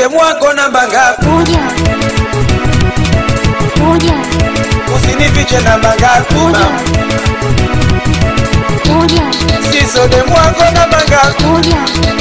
demu wako namba ngapi moja moja usinifiche namba ngapi moja mama moja siso demu wako namba ngapi moja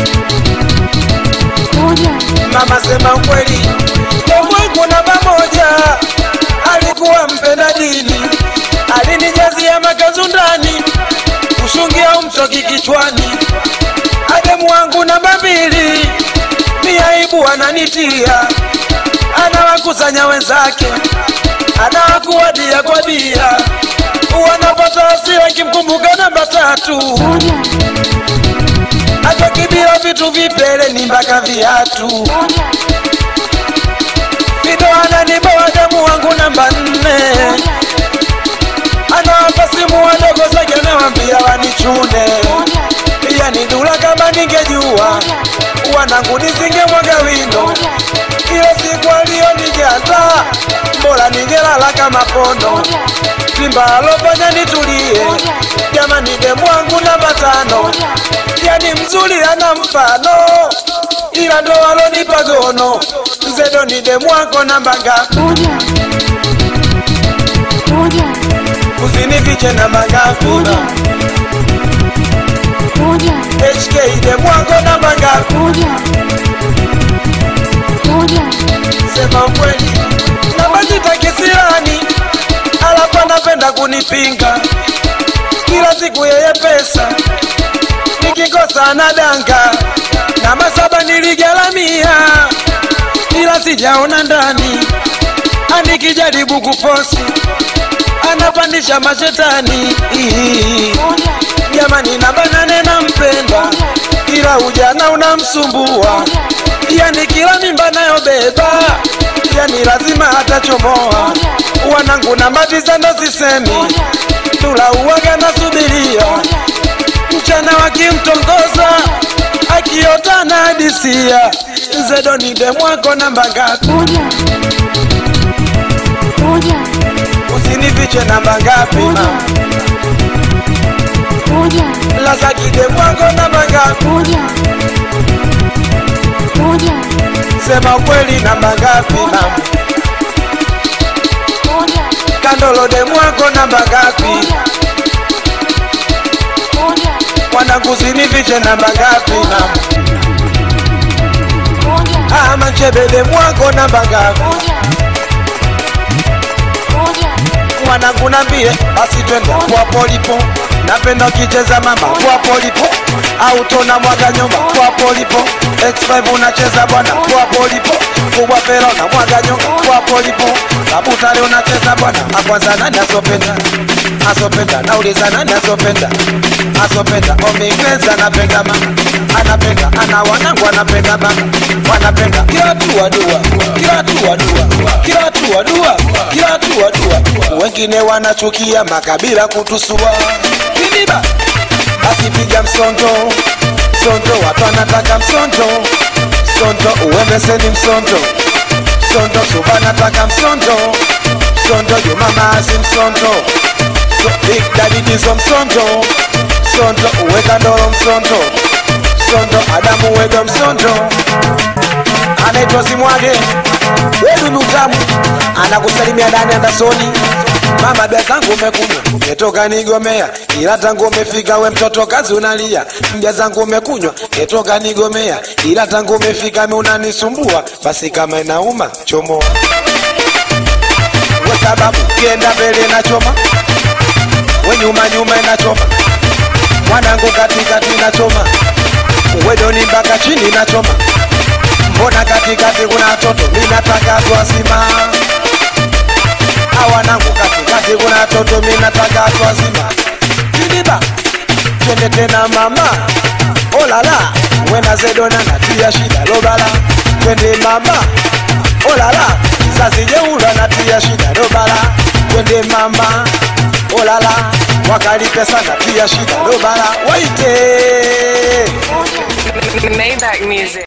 moja mama sema ukweli demu wangu namba moja alikuwa mpenda dini alinijazia makazu ndani ushungi au mchoki kichwani ademu wangu namba mbili ni aibu ananitia anawakusanya wenzake anawakuwadia kwa bia wanapata hasira kimkumbuka namba tatu moja atokibia vitu vipele ni mpaka viatu moja vidoana ni bawadamu wangu namba nne moja anawapa simu wadogo zake nawambia wanichune moja pia ni dula kama ningejua wanangu nisingemwaga wino moja kila siku aliyonijata mbora ningelala kama pono moja simba alofanya nitulie moja jamani demu wangu namba tano moja yani mzuri ana mfano ila ndo alonipa gono zedo ni demu wako namba ngapi moja moja usinifiche namba ngapi moja moja hk demu wako namba ngapi moja moja sema ukweli namba sita kisirani alafu anapenda kunipinga kila siku yeye pesa nikikosa anadanga namba saba niligaramia ila sijaona ndani anikijaribu kufosi anapandisha mashetani moja jamani namba nane nampenda ila ujana unamsumbua yani kila mimba nayobeba yani lazima atachomoa wanangu namba tisa ndo sisemi tula uwaga nasubiria mchana wakimtongoza akiota na hadisia zedo ni demwako namba ngapi moja moja usinifiche namba ngapi moja ma moja lazaki demwako namba ngapi moja moja sema ukweli namba ngapi ma moja kandolo demwako namba ngapi moja moja wanangu usinifiche namba ngapi ma moja ama nchebe demwako namba ngapi moja moja mwanangu nambie basi twende kwa polipo napenda ukicheza mama kwa polipo au tona mwaga nyumba kwa polipo x5 unacheza bwana kwa polipo kubwa fera na mwaga nyumba kwa polipo kabutale unacheza bwana akwanza nani asopenda asopenda nauliza nani asopenda asopenda omingweza anapenda mama anapenda ana wanangu anapenda mama wanapenda kila tu wadua kila tu wadua kila tu wadua kila tu wadua wengine wanachukia makabila kutusua kiniba basi piga msondo msondo watu wanataka msondo msondo uwembeseni msondo msondo suba nataka msondo msondo jumamasi msondo so, big daddy dizo msondo msondo uweka ndoro msondo msondo adamu wedo msondo anaitwa Simwage wedu nutamu anakusalimia ndani andasoni mama bia zangu umekunywa umetoka nigomea ila tangu umefika we mtoto kazi unalia mbia zangu umekunywa umetoka nigomea ila tangu umefika mi unanisumbua basi kama inauma chomoa we sababu kienda mbele nachoma we nyuma nyuma inachoma mwanangu katikati nachoma wedoni mpaka chini nachoma mbona katikati kuna watoto minataka twazima awanangu katikati kuna watoto minataka twazima kidiba twende tena mama olala wena zedona natia shida lobala twende mama olala kizazi jeula natia shida lobala twende mama olala wakali pesa natia shida lobala waite moja Maybach music.